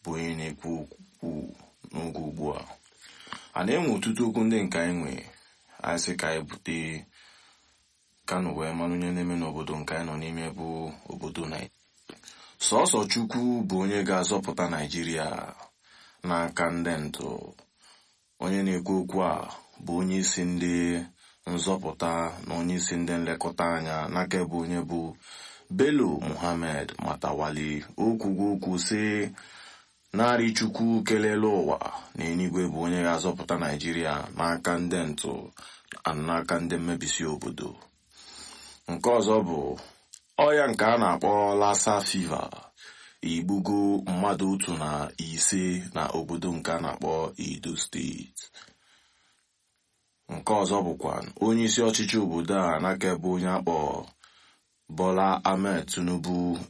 bụ onye na-ekwu okwu n'oge ugbu a a na-enwe ọtụtụ okwu ndị nke anyị nwe anyị sị ka anyị bute kanụ wee mara onye na-eme n'obodo nke anyị nọ n'ime bụ obodo naijiria sọsọ chukwu bụ onye ga-azọpụta naijiria n'aka ndị ntụ onye na-ekwu okwu a bụ onye isi ndị nzọpụta na onye isi ndị nlekọta anya n'aka ebe onye bụ Bello Muhammad Matawali okwugo okwu sị narị chukwu kelele ụwa na enigwe bụ onye ga-azọpụta naijiria n'aka ndị ntụ n'aka ndị mmebisi obodo nke ọzọ bụ ọya nke a na-akpọ lassa fiva igbugo mmadụ otu na ise na obodo nke a na-akpọ Edo steeti nke ọzọ bụkwa onye isi ọchịchị obodo a n'aka ebe onye akpọ Bola Ahmed Tinubu